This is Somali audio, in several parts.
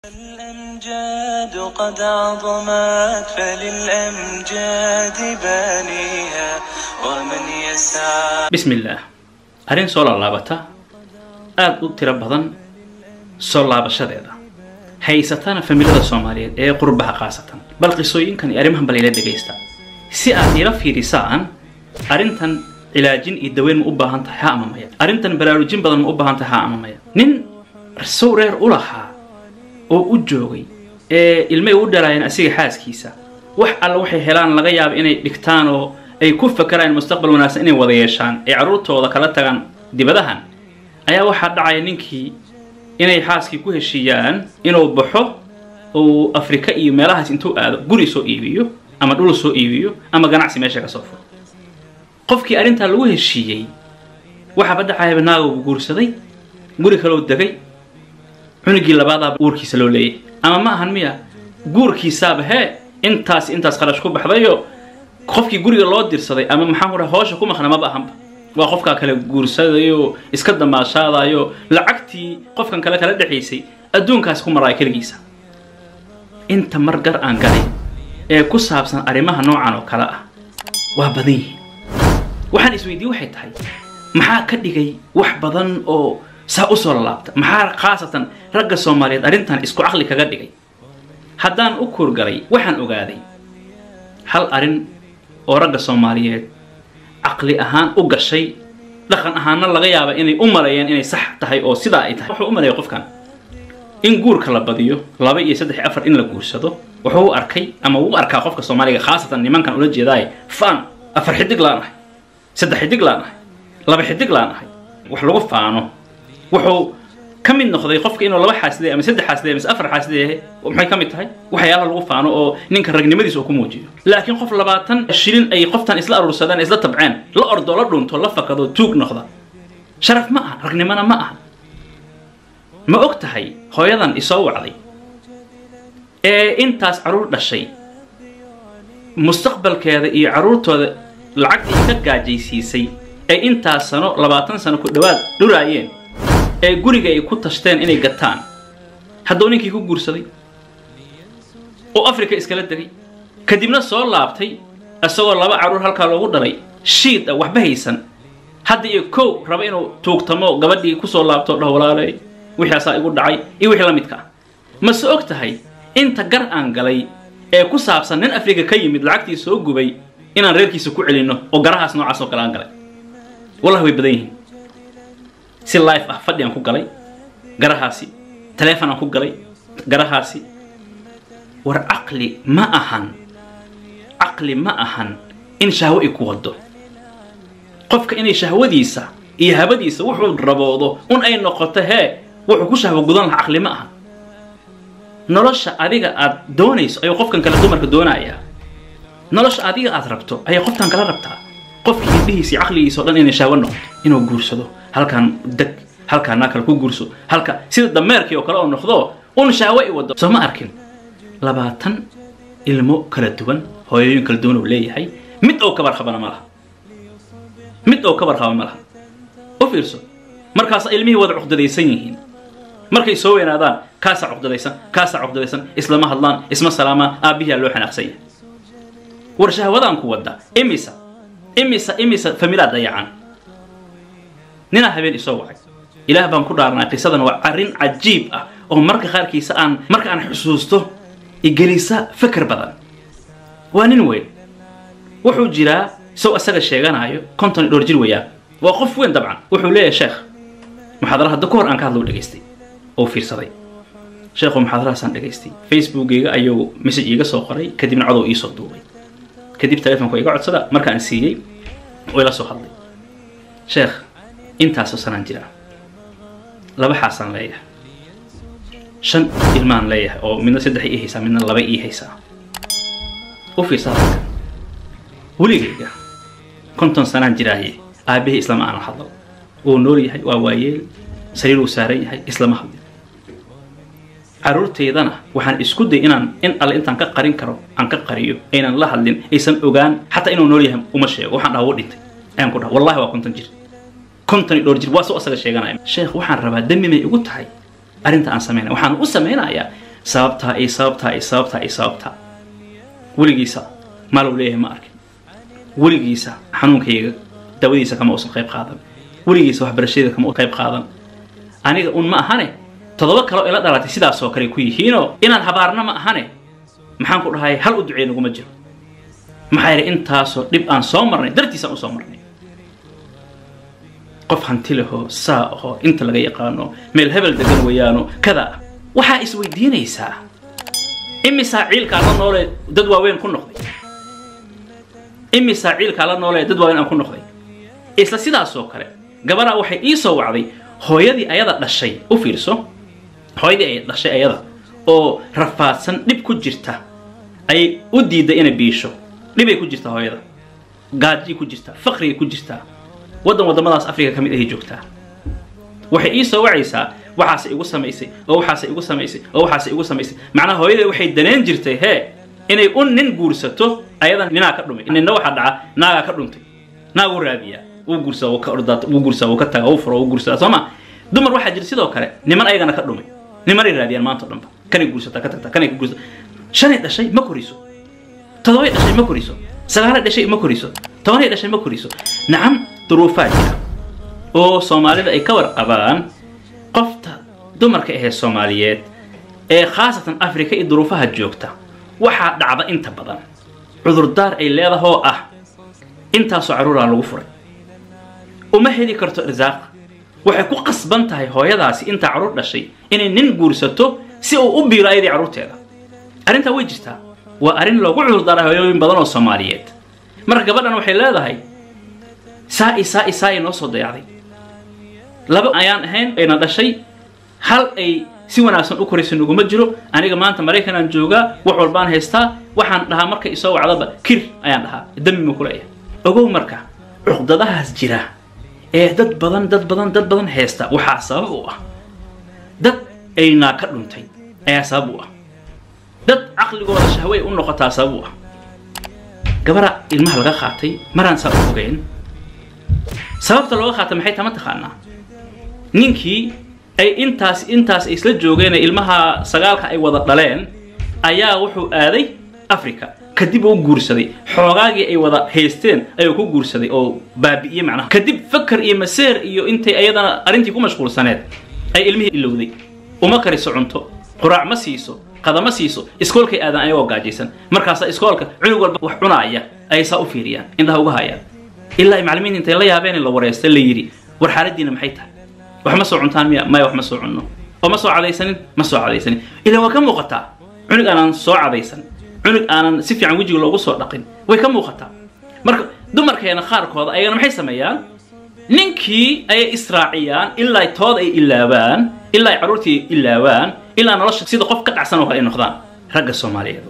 الأمجاد قد عظمت فللأمجاد بانيها ومن يسعى bismillaah arrin soo laalaabata aada u tiro badan soo laabashadeeda haysatana familada soomaaliyeed ee qurbaha khaasatan bal qisooyinkan iyo arrimahan bal ila dhegaysta si aad ila fiirisaan arrintan cilaajin iyo daweyn ma u baahan tahay ha ama maya arrintan baraarujin badan ma u baahan tahay ha ama maya nin sow reer u lahaa oo u joogay ee ilmay u dhalaayeen asiga xaaskiisa wax alla waxay helaan laga yaaba inay dhigtaan oo ay ku fakaraan mustaqbal wanaagsan inay wada yeeshaan ay carruurtooda kala tagaan dibadahan ayaa waxaa dhacaya ninkii inay xaaskii ku heshiiyaan inuu baxo uu afrika iyo meelahaas intuu aado guri soo iibiyo ama dhul soo iibiyo ama ganacsi meesha ka soo furo qofkii arrintaa lagu heshiiyey waxaaba dhacayaba naaguu guursaday guri kaloo degay cunugii labaadaaba uurkiisa loo leeyahay ama ma ahan miya guurkiisaaba hee intaas intaas kharash ku baxdayo qofkii guriga loo dirsaday ama maxaan ku dhaha hoosha ku maqna maba ahanba waa qofkaa kale guursadayo iska damaashaadayo lacagtii qofkan kale kala dhexaysay adduunkaas ku maraaya keligiisa inta mar gar aan galay ee ku saabsan arrimaha noocan oo kale ah waa badan yihiin waxaan isweydiin waxay tahay maxaa ka dhigay wax badan oo saa u soo lalaabta maxaa khaasatan ragga soomaaliyeed arrintan isku caqli kaga dhigay haddaan u kuurgalay waxaan ogaaday hal arrin oo ragga soomaaliyeed caqli ahaan u gashay dhaqan ahaanna laga yaaba inay u maleeyeen inay sax tahay oo sidaa ay tahay wuxuu u maleeya qofkan in guurka la badiyo laba iyo saddex iyo afar in la guursado wuxuu u arkay ama uu arkaa qofka soomaaliga khaasatan nimankan ula jeedaaye faan afar xidig laan ahay saddex xidig laan ahay laba xidig laan ahay wax lagu faano wuxuu ka mid noqday qofka inuu laba xaaside ama saddex xaaside mise afar xaaside maxay ka mid tahay waxyaalaha lagu faano oo ninka ragnimadiisa uu ku muujiyo laakiin qof labaatan shilin ay qoftan isla aruursadeen isla tabceen la ordo la dhunto la fakado tuug noqda sharaf ma aha ragnimona ma aha ma og tahay hooyadan isoo wacday ee intaas carruur dhashay mustaqbalkeeda iyo carruurtooda lacagtii ka gaajaysiisay ee intaas sano labaatan sano ku dhowaad dhuraayeen ee guriga ay ku tashteen inay gataan hadduu ninkii ku guursaday oo africa iskala degay kadibna soo laabtay isagoo laba carruur halkaa loogu dhalay shiid ah waxba haysan hadda iyo kow raba inuu tuugtamo gabadhii kusoo laabto dhah walaaley wixaasaa igu dhacay iyo wixii la midka ah mase og tahay inta gar aan galay ee ku saabsan nin africa ka yimid lacagtii soo gubay inaan reerkiisa ku celinno oo garahaas noocaas oo kale aan galay wallahi way badan yihiin si life ah fadhi aan ku galay garahaasi taleefon aan ku galay garahaasi war caqli ma ahan caqli ma ahan in shahwo ay ku wado qofka inay shahwadiisa iyo habadiisa wuxuu raboodo un ay noqoto hee wuxuu ku shahwo gudan laha caqli ma ahan nolosha adiga aad doonayso ayuu qofkan kale dumarka doonayaa nolosha adiga aad rabto ayay qofkan kala rabtaa qofkii indhihiisa caqligiisa o dhan inay shahwo noqoto inuu guursado halkaan deg halkaan naa kale ku guurso halka sida dameerkii oo kale oo noqdo un shahwo i wado soo ma arkin labaatan ilmo kala duwan hooyooyin kala duwan uu leeyahay mid oo kabar qabana ma laha mid oo kabar qaba ma laha u fiirso markaas ilmihii wada cuqdadaysan yihiin markay soo weynaadaan kaasaa cuqdadaysan kaasaa cuqdadaysan islama hadlaan isma salaamaan aabbihiyaa loo xanaaqsan yahay war shahwadaan ku wadda imisa imisa imisa familaa dayacan ninaa habeen isoo wacay ilaah baan ku dhaarnay qisadan waa arrin cajiib ah oo marka qaarkiisa aan marka aan xusuusto igelisa fikir badan waa nin weyn wuxuu jiraa isaw asaga sheeganaayo konton iyo dhowr jir weeyaan waa qof weyn dabcan wuxuu leeyahay sheekh muxaadara hadda ka hor aan ka hadlo dhegaystay oo fiirsaday sheekhu muxaadarahaasaan dhegaystay facebookgayga ayuu message iiga soo qoray kadibna codow iisoo duubay kadib telefonku iga codsada markaan siiyey oo ila soo hadlay sheekh intaasoo sanaan jiraa laba xaasaan leeyahay shan ilmaan leeyahay oo midna saddex ii haysaa midna laba ii haysaa u fiirsaa halkan weligayga konton sanaan jiraaye aabahii islama aanan hadlo wuu nool yahay waa waayeel sariir uu saaran yahay islama hadlin carruurtaydana waxaan isku day inaan in alle intaan ka qarin karo aan ka qariyo aynan la hadlin aysan ogaan xataa inuu nool yahay uma sheego waxaan dhaha wuu dhintay ayaan ku dhaha wallahi waa konton jir konton iyo dhowr jir waa soo asaga sheeganaya sheekh waxaan rabaa dembi may igu tahay arrinta aan samaynaya waxaan u samaynayaa sababtaa iyo sababtaa iyo sababtaa iyo sababtaa weligiisa maalow leeyahay ma arkin weligiisa xanuunkayga dawadiisa kama uusan qayb qaadan weligiisa waxbarashadayda kama qayb qaadan aniga un ma ahane toddoba kaleo ila dhalatay sidaasoo kale ku yihiinoo inaan habaarna ma ahane maxaan ku dhahay hal u ducey naguma jiro maxaa yidhi intaasoo dhib aan soo marnay dartiisaan u soo marnay qof hanti lehoo saa ahoo inta laga yaqaano meel hebel degan weeyaano kada ah waxaa isweydiinaysaa imisaa ciilkaa la noolee dad waaweyn ku noqday imisaa ciilkaa la noolee dad waaweyn aan ku noqday isla sidaasoo kale gabaraa waxay ii soo wacday hooyadii ayada dhashay u fiirso hooyadii ay dhashay ayada oo rafaadsan dhib ku jirta ayay u diiday inay biisho dhibay ku jirtaa hooyada gaajay ku jirtaa faqrigay ku jirtaa waddan waddamadaas africa ka mid ahay joogtaa waxay ii soo wacaysaa waxaase igu samaysay oo waxaase igu samaysay oo waxaase igu samaysay macnaha hooyadee waxay daneen jirtay hee inay un nin guursato ayadan ninaa ka dhumay ninna waxaa dhaca naagaa ka dhuntay naag u raadiyaa wuu guursaa wuu ka ordaata wuu guursaa wuu ka taga wuu furo wuu guursadaa soo ma dumar waxaa jira sidoo kale niman ayagana ka dhumay nimanay raadiyaan maanta o dhanba kanay guursataa ka tagtaa kanay ka guursata shanay dhashay ma koriso todobay dhashay ma koriso sagaalay dhashay ma koriso tobanay dhashay ma koriso nacam duruufaa jira oo soomaalida ay ka warqabaan qofta dumarka ahee soomaaliyeed ee khaasatan africa iyo duruufaha joogta waxaa dhacda inta badan cudurdaar ay leedahoo ah intaasoo carruuraa lagu furay uma heli karto irsaaq waxay ku qasban tahay hooyadaasi intaa carruur dhashay inay nin guursato si uu u biiro ayadii carruurteeda arrintaa way jirtaa waa arrin loogu cudurdaaray hooyooyin badan oo soomaaliyeed marka gabadhan waxay leedahay saa i saa i saa i noo soo dayacday laba ayaan ahayn ayna dhashay hal ay si wanaagsan u koraysa naguma jiro aniga maanta maraykanaan joogaa wax walbaan haystaa waxaan dhahaa marka isoo wacdaba kir ayaan dhahaa dami ma kuleeyahay ogow marka cuqdadahaas jira ee dad badan dad badan dad badan haysta waxaa sabab u ah dad aynaa ka dhuntay ayaa sabab u ah dad caqligooda shahway u noqotaa sabab u ah gabara ilmaha laga qaatay maraan saa u ogeyn sababta looga qaatay maxay tama taqaanaa ninkii ay intaas intaas ay isla joogeen ilmaha sagaalka ay wada dhaleen ayaa wuxuu aaday africa kadib uu guursaday xoogaagii ay wada haysteen ayuu ku guursaday oo baabi'iyey macnaha kadib fakar iyo maseer iyo intay ayadana arrintii ku mashquulsaneed ay ilmihii ilowday uma kariso cunto quraac ma siiso qada ma siiso iskoolkay aadan ayagoo gaajaysan markaasaa iskoolka cunug walba wax cunaaya ayay saa u fiiriyaan indhaha uga hayaan ilaa ay macallimiinta intay la yaabeen in la wareysta la yidhi war xaaladiina maxay tahay wax ma soo cuntaan miya maya wax ma soo cunno oo ma soo cadaysanin ma soo cadaysanin ilan waa ka muuqataa cunug aanan soo cadaysan cunug aanan si fiican wejiga loogu soo dhaqin way ka muuqataa marka dumarkeena qaarkooda ayagana maxay sameeyaan ninkii ayay israaciyaan ilaa tood ay ilaabaan ilaa ay carruurtii ilaabaan ilaa nolosha sida qof ka dhacsan oo kale ay noqdaan ragga soomaaliyeed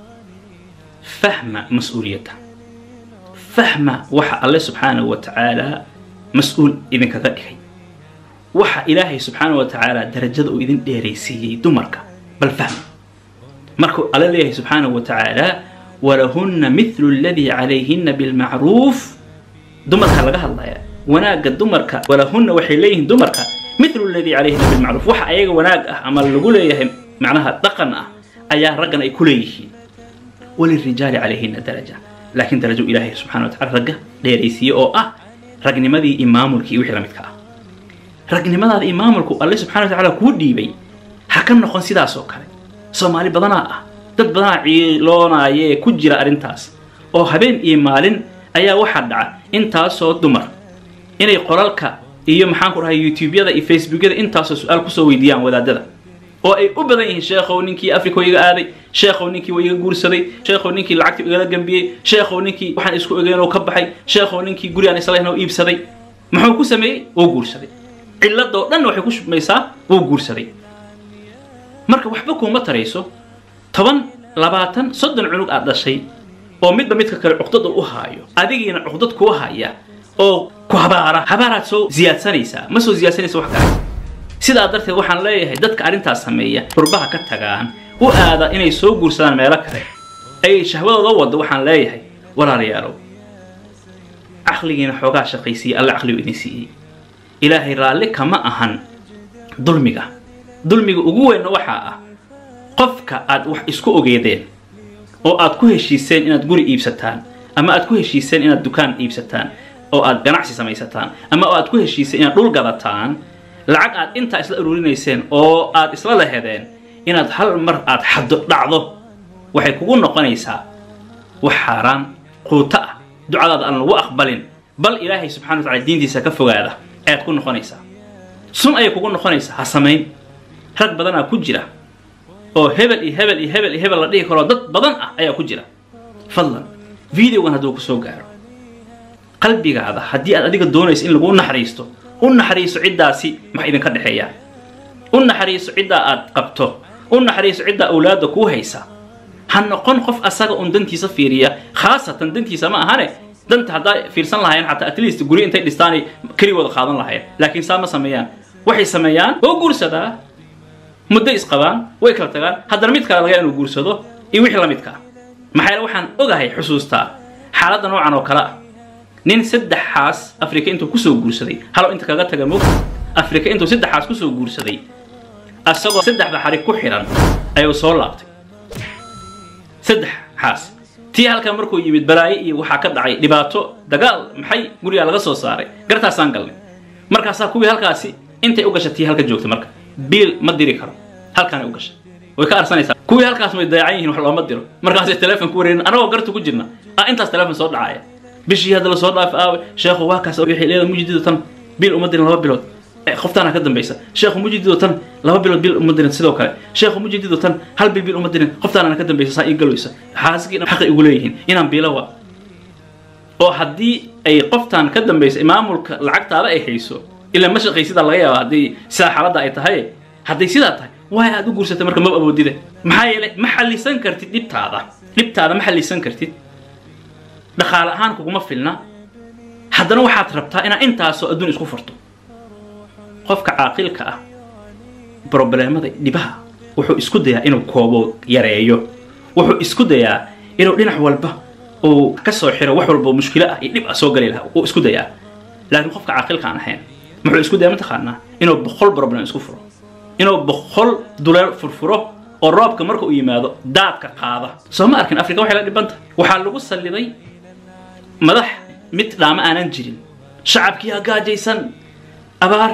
fahma mas-uuliyadda fahma waxa alle subxaanahu wa tacaala mas-uul idinkaga dhigay waxa ilaahay subxaanahu wa tacaala darajada uu idin dheeraysiiyey dumarka bal fahma markuu alle leeyahay subxaanahu wa tacaala walahunna mithlu aladii calayhinna bilmacruuf dumarka laga hadlaya wanaagga dumarka walahunna waxay leeyihiin dumarka mithlu aladii calayhinna bilmacruuf waxa ayaga wanaag ah ama lagu leeyahay macnaha dhaqan ah ayaa raggan ay ku leeyihiin walirijaali calayhinna daraja laakiin darajo ilaahay subxana wa tacala ragga dheeraysiiye oo ah ragnimadii iyo maamulkii iyo wixii la midka ah ragnimadaada iyo maamulku alle subxana wa tacaala kuu dhiibay ha ka noqon sidaas oo kale soomaali badanaa ah dad badanaa ciiloonaayee ku jira arrintaas oo habeen iyo maalin ayaa waxaa dhaca intaasoo dumar inay qolalka iyo maxaan ku dhahay youtubeyada iyo facebookyada intaasoo su-aal kusoo weydiiyaan wadaadada oo ay u badan yihiin sheekhow ninkii africa iga aaday sheekhow ninkii wa iga guursaday sheekhow ninkii lacagtii igala gambiyey sheekhow ninkii waxaan isku ogeyn oo ka baxay sheekhow ninkii guri aan islahayn oo iibsaday muxuu ku sameeyey wuu guursaday cilladoo dhan waxay ku shubmaysaa wuu guursaday marka waxba kuuma tarayso toban labaatan soddon cunug aad dhashay oo midba midka kale cuqdada u haayo adigiina cuqdad kuu haya oo ku habaara habaaraad soo ziyaadsanaysaa ma soo ziyaadsanaysa wax kale sidaa darteed waxaan leeyahay dadka arrintaas sameeya qurbaha ka tagaan u aada inay soo guursadaan meelo kale ay shahwadooda waddo waxaan leeyahay walaalayaalow caqligiina xoogaa shaqaysiiye alla caqligu idin siiyey ilaahay raalli kama ahan dulmiga dulmiga ugu weynna waxaa ah qofka aad wax isku ogeedeen oo aad ku heshiiseen inaad guri iibsataan ama aad ku heshiiseen inaad dukaan iibsataan oo aad ganacsi samaysataan ama oo aad ku heshiiseen inaad dhul gadataan lacag aad intaa isla ururinayseen oo aad isla lahedeen inaad hal mar aad xaddo dhacdo waxay kugu noqonaysaa wax xaaraan quuto ah ducadaada aan lagu aqbalin bal ilaahay subxana wa tacala diintiisa ka fogaada ayaad ku noqonaysaa sun ayay kugu noqonaysaa ha samayn rag badanaa ku jira oo hebel iyo hebel iyo hebel iyo hebel la dhihi karoo dad badan ah ayaa ku jira fadlan videogan hadduu ku soo gaaro qalbigaada haddii aad adiga doonayso in lagu naxariisto u naxariiso ciddaasi maxa idinka dhexeeyaa u naxariiso ciddaa aad qabto u naxariiso ciddaa awlaadda kuu haysa ha noqon qof asaga un dantiisa fiiriya khaasatan dantiisa ma ahane danta haddaa fiirsan lahayen xataa at least guri intay dhistaanay keligooda qaadan lahayen laakiin saa ma sameeyaan waxay sameeyaan oo guursadaa muddo isqabaan way kala tagaan haddana mid kale laga inuu guursado iyo wixii la midka ah maxaa yeele waxaan ogahay xusuustaa xaaladda noocan oo kale ah nin saddexaas afrika intuu kusoo guursaday halo inta kaga taga mog afrika intuu saddexaas kusoo guursaday asagoo saddexda xarig ku xidhan ayuu soo laabtay saddex xaas tii halkan markuu yimid balaayo iyo waxaa ka dhacay dhibaato dagaal maxay gurigaa laga soo saaray gartaasaan galnay markaasaa kuwii halkaasi intay u gasha tii halka joogtay marka biil ma diri karo halkaanay u gashay way ka arsanaysaa kuwii halkaas way dayacan yihiin wax looma diro markaasay teleefon ku wareerin anagoo garta ku jirna ah intaas teleefon soo dhacaya bishii hadda lasoo dhaaf aawe sheekhu waa kaas waxay leedahay mujidido tan biil uma dirin laba bilood qoftaana ka dambaysa sheekhu mujidido tan laba bilood bil uma dirin sidoo kale sheekhu mujidido tan hal bil bil uma dirin qoftaana ka dambaysa saa ii galowsa xaaskii xaqi igu leeyihiin inaan biilo waa oo haddii ay qoftaan ka dambaysa maamulka lacagtaada ay hayso ilaa ma shaqaysidaa laga yaaba haddii sidaa xaaladda ay tahay hadday sidaa tahay waay aad u guursatay marka maba awoodide maxaa yeelay ma xallisan kartid dhibtaada dhibtaada ma xallisan kartid dhaqaale ahaan kuguma filna haddana waxaad rabtaa inaad intaasoo adduun isku furto qofka caaqilka ah brobleemada dhibaha wuxuu isku dayaa inuu koobo yareeyo wuxuu isku dayaa inuu dhinac walba uu ka soo xiro wax walba mushkilo ah iyo dhib ah soo gali lahaa uu isku dayaa laakiin qofka caaqilka aan ahayn muxuu isku daya mataqaanaa inuu boqol problem isku furo inuu boqol duleel furfuro oo roobka marka uu yimaado daadka qaada soo ma arkin afrika waxay la dhibanta waxaa lagu salliday madax mid dhaamo aanan jirin shacabkii hagaajaysan abaar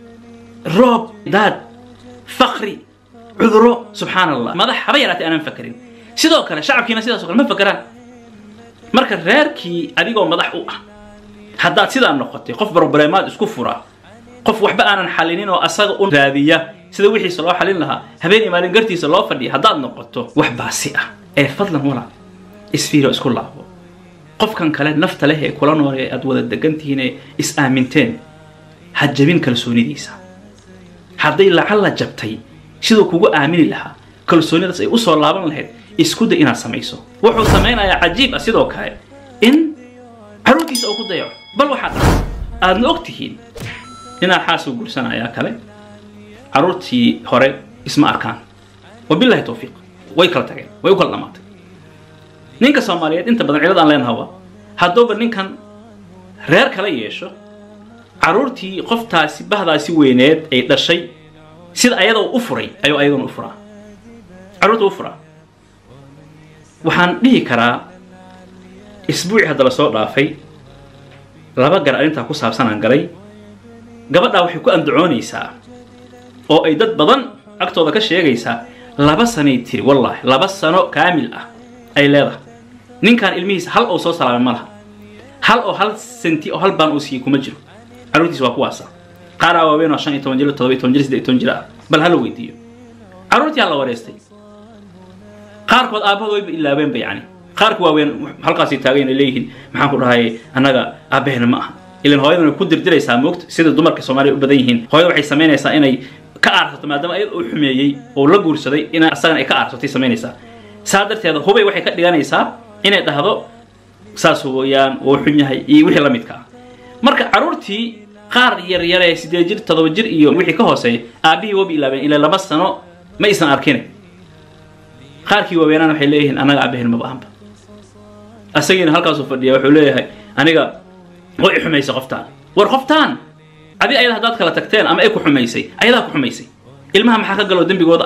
roob daad fakri cuduro subxaan allah madax haba yaraatay aanan fakarin sidoo kale shacabkiina sidaas o kale ma fakeraan marka reerkii adigoo madax u ah haddaad sidaa noqotay qof brobleemaad isku fura qof waxba aanan xalinin oo asaga u raadiya sida wixiisa loo xalin lahaa habeen iyo maalin gartiisa loo fadhiya haddaad noqoto wax baasi ah ee fadlan wala isfiiro isku laabo qofkan kale nafta leh ee kula nool ee aad wada degan tihiin ee is aaminteen ha jabin kalsoonidiisa hadday lacalla jabtay siduu kugu aamini lahaa kalsoonidaas ay usoo laaban lahayd isku day inaad samayso wuxuu samaynayaa cajiib ah sidoo kale in caruurtiisa uu ku dayaco bal waxaad dhaca aadna og tihiin inaa xaasuu gursanayaa kale caruurtii hore isma arkaan wabilahi tawfiiq way kala tageen way u kala dhamaatay ninka soomaaliyeed inta badan cilad aan leenaha waa hadduuba ninkan reer kala yeesho caruurtii qoftaasi bahdaasi weyneed ay dhashay sida ayada u furay ayuu ayaguna u furaa carruurta u furaa waxaan dhihi karaa isbuuci hadda la soo dhaafay laba gar arrintaa ku saabsan aan galay gabadhaa waxay ku andacoonaysaa oo ay dad badan agtooda ka sheegaysaa laba sanay tiri wallaahi laba sano kaamil ah ay leedahay ninkan ilmihiisa hal oo soo salaamay ma laha hal oo hal senti oo hal baan uu siiyey kuma jiro carruurtiisa waa kuwaasa qaaraa waaweyn oo shan iyo toban jir todoba iyo toban jir siddeed iyo toban jir ah bal hala weydiiyo carruurtii hala wareystay qaarkood aabbahood wayba ilaabeenba yacni qaarka waaweyn halkaasay taagan ay leeyihiin maxaan ku dhahay annaga aabbaheena ma aha ilan hooyadan way ku dirdiraysaa moogta sida dumarka soomaaliya u badan yihiin hooyada waxay samaynaysaa inay ka aarsato maadaama ayada uu xumeeyey oo la guursaday in asagana ay ka aarsatay samaynaysaa saa darteeda hubay waxay ka dhiganaysaa inay dhahdo saas weyaan wuu xun yahay iyo wixii la midka ah marka carruurtii qaar yaryar ee siddeed jir toddoba jir iyo wixii ka hooseeya aabbihii wabi ilaabeen ilaa laba sano ma aysan arkin qaarkii waaweenaan waxay leeyihiin annaga aabaheen maba ahanba asagiina halkaasuu fadhiya wuxuu leeyahay aniga way i xumaysay qoftaan war qoftaan adi ayada haddaad kala tagteen ama ay ku xumaysay ayadaa ku xumaysay ilmaha maxaa ka galoo dembigooda ah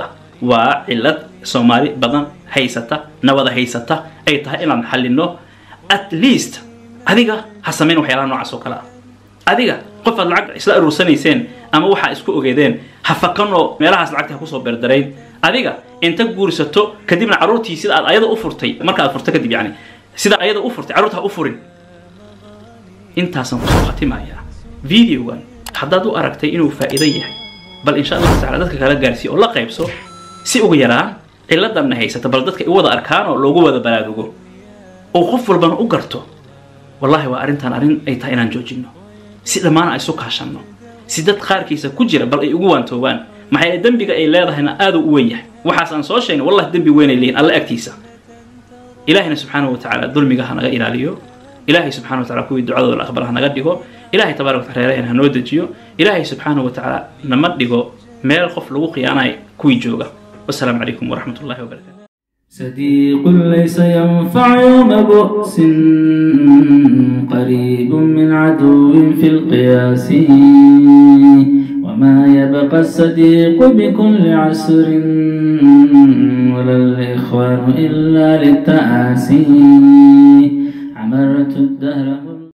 waa cilad soomaali badan haysata nabada haysata ay tahay inaan xalino at least adiga ha samayn waxyaalaha noocaas oo kale ah adiga qof aad lacag isla aruursanayseen ama waxaa isku ogeedeen ha fakanoo meelahaas lacagta ha kusoo beerdarayn adiga inta guursato kadibna carruurtii sida aad ayada u furtay marka aad furto kadib yani sida ayada u furtay carruurta ha u furin intaasaan kusoo khatimayaa videogan haddaad u aragtay inuu faa'iido yahay bal insha allahu tacala dadka kala gaarsiiya oo la qaybso si ugu yaraan ciladanna haysata bal dadka i wada arkaan oo loogu wada baraarugo oo qof walbana u garto wallahi waa arrintan arrin ay tahay inaan joojinno si dhammaan ay isu kaashanno si dad qaarkiisa ku jira bal ay ugu waantoobaan maxaa yeele dembiga ay leedahayna aad u weyn yahay waxaas aan soo sheegnay wallahi dembi weynay leeyihin alla agtiisa ilaahina subxaanahu wa tacaala dulmiga ha naga ilaaliyo ilaahay subxana wa tacala kuwii ducadooda la aqbal ha naga dhigo ilaahay tabaaraka wataala reeraheen ha noo dejiyo ilaahay subxaanahu wa tacaala nama dhigo meel qof lagu khiyaanayo kuwii jooga wasalaamu calaykum waraxmat ullahi wabarakatu صديق ليس ينفع يوم بؤس قريب من عدو في القياس وما يبقى الصديق بكل عسر ولا الإخوان إلا للتآسي عمرت الدهر